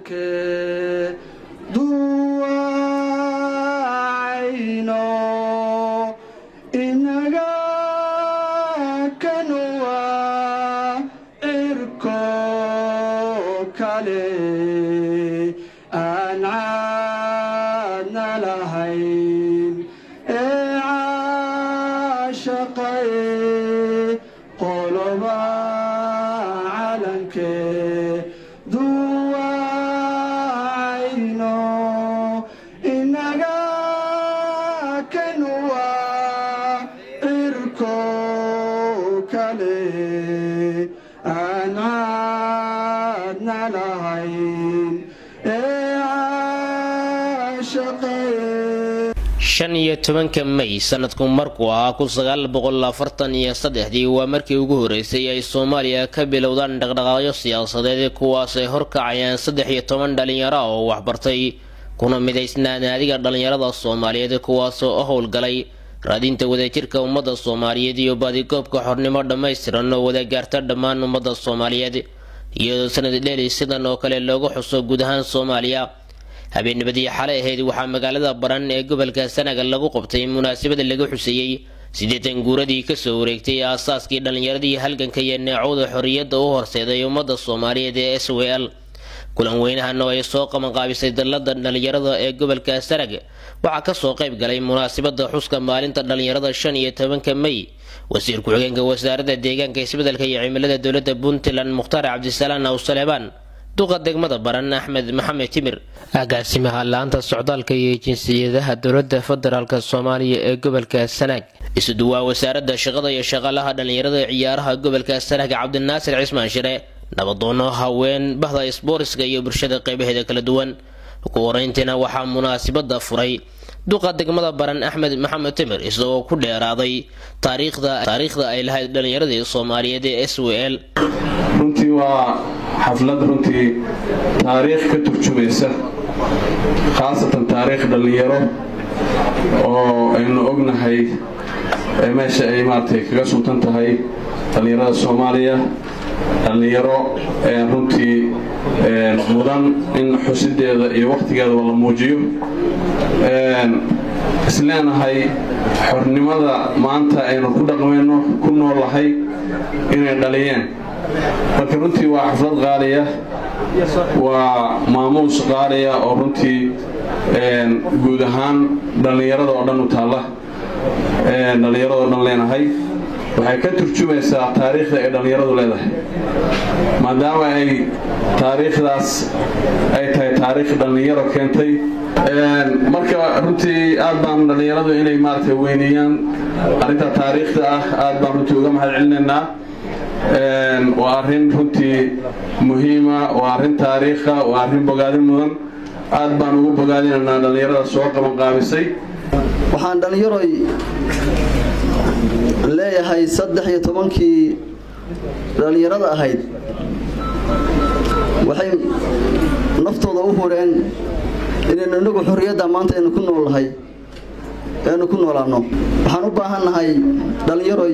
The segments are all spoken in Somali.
calankee duwacayno inaga kanuwa cirko kale aan caadna lahayn ee caashaqay qoloba calankee duwacayno inaga kanuwa cirko kale aan caadna lahayn ee caashaqay shan iyo tobanka may sanadku markuu ahaa kun sagaal boqol afartan iyo saddexdii waa markii ugu horeysay ay soomaaliya ka bilowdaan dhaqdhaqaaqyo siyaasadeed kuwaas ay horkacayaan saddex iyo toban dhalinyaro oo waxbartay kuna midaysnaa naadiga dhalinyarada soomaaliyeed kuwaasoo u howlgalay raadinta wadajirka ummadda soomaaliyeed iyo baadigoobka xornimo dhammaystiran oo wada gaarta dhammaan ummadda soomaaliyeed iyadoo sanad dheeli sidan oo kale loogu xuso guud ahaan soomaaliya habeennimadii xalay ahayd waxaa magaalada baran ee gobolka sanaga lagu qabtay munaasabada lagu xuseeyey siddeetan guuradii kasoo wareegtay aasaaskii dhallinyaradii halganka iyo neecowda xorriyadda u horseeday ummadda soomaaliyeed ee s w l kulan weynahan oo ay soo qabanqaabisay dallada dhallinyarada ee gobolka sanag waxaa kasoo qayb galay munaasabada xuska maalinta dhallinyarada shan iyo tobanka may wasiir ku-xigeenka wasaaradda deegaanka isbedelka iyo cimilada dowladda puntland mukhtaar cabdisalaan awsaleebaan duqa degmada baran axmed maxamed timir agaasimaha la-aanta socdaalka iyo jinsiyadaha dowladda federaalk soomaaliya ee gobolka sanaag isuduwaa wasaaradda shaqada iyo shaqaalaha dhallinyarada ciyaaraha gobolka sanaag cabdinaasir cismaan shire nabadoono haween bahda isbooriska iyo bulshada qeybaheeda kala duwan ugu horeyntiina waxaa munaasabada furay duqa degmada baran axmed maxamed timir isagoo ku dheeraaday taariikhda taariikhda ay lahayd dhallinyaradii soomaaliyeed ee s w l runtii waa xaflad runtii taariikh ka turjumaysa khaasatan taariikh dhallinyaro oo aynu ognahay meesha ay maaragtay kaga suntan tahay dhallinyarada soomaaliya dhallinyaro runtii mudan in xusideeda iyo wakhtigeedaba la muujiyo isleenahay xornimada maanta aynu ku dhaqmayno ku noolahay inay dhaliyeen marka runtii waa xaflad qaaliya waa maamuus qaaliya oo runtii guud ahaan dhallinyarada oo dhan u taalla dhallinyarada oo dhan leenahay waxay ka turjumaysaa taariikhda ay dhallinyaradu leedahay maadaama ay taariikhdaas ay tahay taariikh dhallinyaro keentay marka runtii aad baan dhallinyaradu inay maaragtay weyneeyaan arrinta taariikhda ah aad baan runtii uga mahad celinaynaa waa arrin runtii muhiima waa arrin taariikha waa arrin bogaadin mudan aad baan ugu bogaadinaynaa dhallinyarada soo qabanqaabisay waxaan dhallinyaroy leeyahay saddex iyo tobankii dhallinyarada ahayd waxay naftooda u hureen inaynu inagu xorriyadda maanta aynu ku noolnahay aynu ku noolaanno waxaan u baahan nahay dhallinyaroy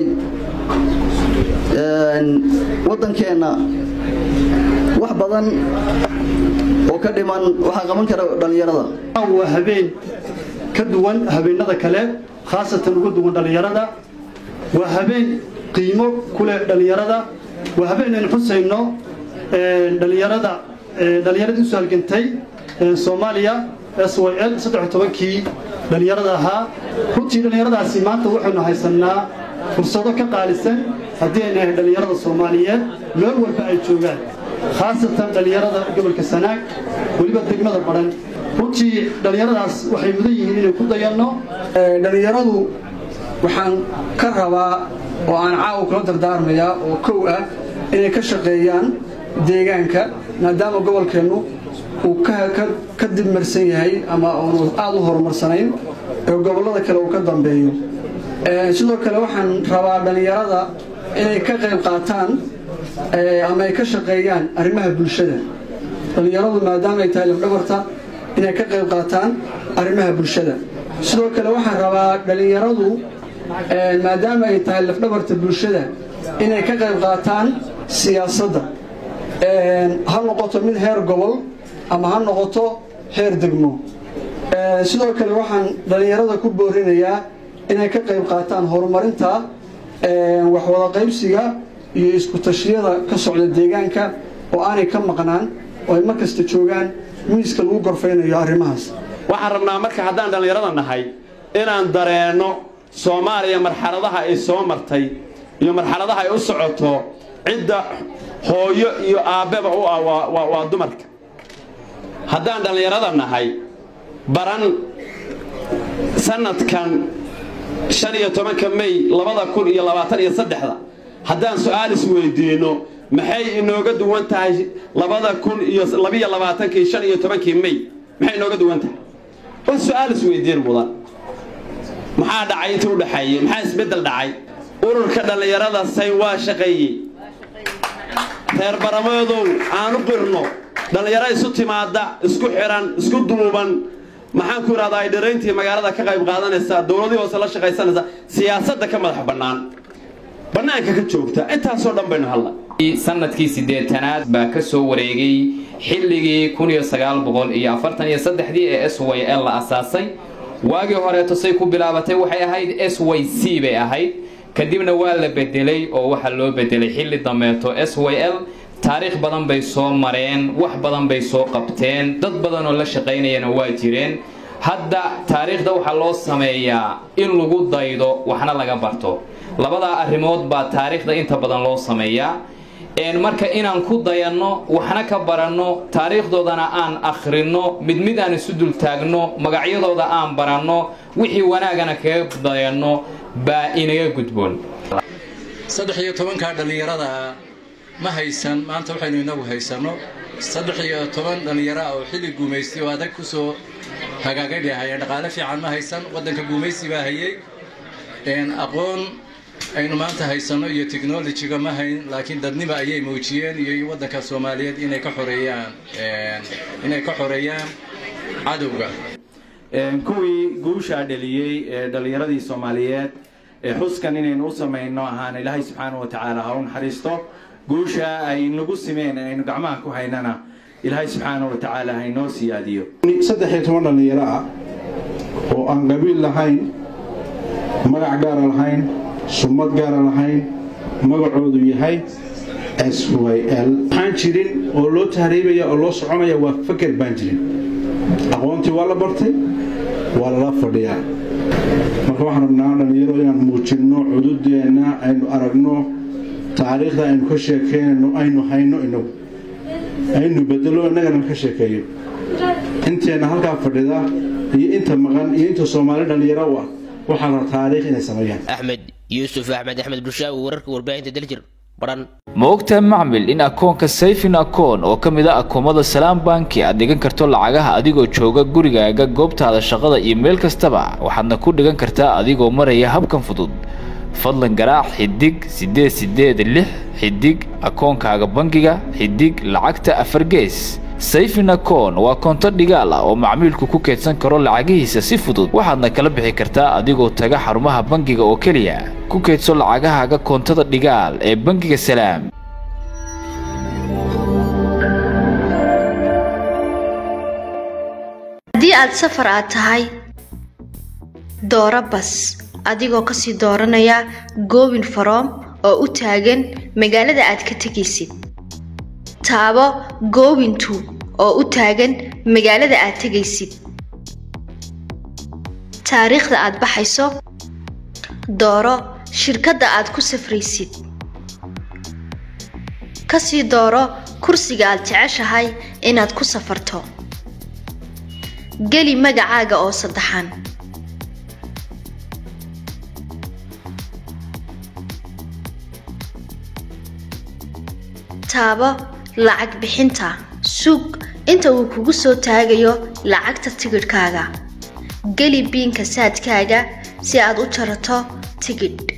waddankeenna wax badan oo ka dhiman waxaa qaban kara dhallinyarada waa habeen ka duwan habeenada kale khaasatan uga duwan dhallinyarada waa habeen qiimo ku leh dhallinyarada waa habeen aynu xusayno dhallinyarada dhallinyaradii usoo halgantay soomaaliya s y l saddex tobankii dhallinyarada ahaa runtii dhallinyaradaasi maanta waxaynu haysanaa fursado ka qaalisan haddii aynu ahay dhallinyarada soomaaliyeed meel walba ay joogaan khaasatan dhallinyarada gobolka sanaag weliba degmada baran runtii dhallinyaradaas waxay mudan yihiin inay ku dayanno dhallinyaradu waxaan ka rabaa oo aan caawa kula dardaarmayaa oo kow ah inay ka shaqeeyaan deegaanka maadaama gobolkeennu uu ka dibmarsan yahay ama uunu aada u horumarsanayn ee gobollada kale uu ka dambeeyo sidoo kale waxaan rabaa dhallinyarada inay ka qayb qaataan ama ay ka shaqeeyaan arrimaha bulshada dhallinyaradu maadaama ay tahay lafdhabarta inay ka qayb qaataan arrimaha bulshada sidoo kale waxaan rabaa dhallinyaradu maadaama ay tahay lafdhabarta bulshada inay ka qayb qaataan siyaasadda ha noqoto mid heer gobol ama ha noqoto heer degmo sidoo kale waxaan dhallinyarada ku boorinayaa inay ka qayb qaataan horumarinta waxwada qaybsiga iyo isku tashiyada ka socda deegaanka oo aanay ka maqnaan oo ay mar kasta joogaan miiska lagu gorfaynayo arrimahaas waxaan rabnaa marka haddaan dhallinyarada nahay inaan dareenno soomaaliya marxaladaha ay soo martay iyo marxaladaha ay u socoto cidda hooyo iyo aabbeba u ah waa dumarka haddaan dhallinyarada nahay baran sanadkan shan iyo tobanka may labada kun iyo labaatan iyo saddexda haddaan su-aal isweydiinno maxay inooga duwan tahay labada kun iyo labiyo labaatankii shan iyo tobankii may maxay inooga duwan tahay waa su-aal isweydiin mudan maxaa dhacay intii u dhexeeyey maxaa isbeddel dhacay ururka dhallinyarada say waa shaqeeyey reer barameedow aanu qirno dhallinyaro isu timaadda isku xihan isku duuban maxaan ku idhahdaa ay dhirayntii magaalada ka qayb qaadanaysaa dowladii hoose la shaqaysanaysaa siyaasadda ka madax bannaan bannaanka ka joogta intaasoo dhan baynu hadla sanadkii siddeetanaad baa ka soo wareegay xilligii kun iyo sagaal boqol iyo afartan iyo saddexdii ee s y l la asaasay waagii horeeto say ku bilaabatay waxay ahayd s y c bay ahayd kadibna waa la bedelay oo waxaa loo bedelay xilli dambeeto s y l taariikh badan bay soo mareen wax badan bay soo qabteen dad badan oo la shaqaynayana waa jireen hadda taariikhda waxaa loo sameeyaa in lagu daydo waxna laga barto labadaa arrimood baa taariikhda inta badan loo sameeyaa marka inaan ku dayanno waxna ka baranno taariikhdoodana aan akhrinno mid mid aan isu dul taagno magacyadooda aan baranno wixii wanaagana kaga dayanno baa inaga gudboon saddex iyo tobankaa dhallinyarada ma haysan maanta waxaynu inagu haysanno saddex iyo toban dhallinyaro ah oo xilli guumaysti oo adag kusoo hagaagay bay hayeen dhaqaale fiican ma haysan waddanka guumaysi baa hayey aqoon aynu maanta haysanno iyo technologyga ma hayn laakiin dadnima ayay muujiyeen iyo waddanka soomaaliyeed inay ka xoreeyaan inay ka xoreeyaan cadowga kuwii guushaa dheliyey ee dhallinyaradii soomaaliyeed ee xuskan inaynu u samayno ahaan ilaahay subxaana wa tacaala ha u naxariisto guusha ay nagu simeen aynu gacmaha ku haynana ilaahay subxaana wa tacaala ha inoo siyaadiyo saddex iyo toban dhallinyaro ah oo aan qabiil lahayn magac gaara lahayn sumad gaara lahayn magacoodu yahay s y l waxaan jirin oo loo tahriibaya oo loo soconaya waa faker baan jirin aqoontii waa la bartay waa lala fadhiyaa marka waxaan rabnaa dhallinyaro inaan muujinno cududeenna aynu aragno taariikhda aynu ka sheekeynayno aynu hayno inagu aynu bedelo innagana ka sheekeeyo inteenna halkaa fadhida iyo inta maqan iyo inta soomaali dhallinyaro u ah waxaa la taariikh inay sameeyaan axmed yuusuf axmed axmed bulshaawi wararka warbaahinta daljir baran ma ogtahay macmil in akoonka sayfin akoon oo ka mid a akoomada salaam banki aad dhigan karto lacagaha adigoo jooga gurigaaga goobtaada shaqada iyo meel kastaba waxaadna ku dhigan kartaa adigoo maraya habkan fudud fadlan garaac xidig siddeed siddeed lix xidig akoonkaaga bangiga xidig lacagta afar gees sayfin akoon waa koonto dhigaal ah oo macmiilku ku keedsan karo lacagihiisa si fudud waxaadna kala bixi kartaa adigoo taga xarumaha bangiga oo keliya ku keedso lacagahaaga koontada dhigaal ee bangiga salaam haddii aad safar aad tahay dooro bas adigoo kasii dooranaya goobin faroom oo u taagan magaalada aad ka tegaysid taabo goobintu oo u taagan magaalada aad tegaysid taariikhda aad baxayso dooro shirkadda aad ku safraysid kasii dooro kursiga aad jeceshahay inaad ku safarto geli magacaaga oo saddexan taabo lacag bixinta sug inta uu kugu soo taagayo lacagta tigidhkaaga geli biinka saadkaaga si aad u jarato tigidh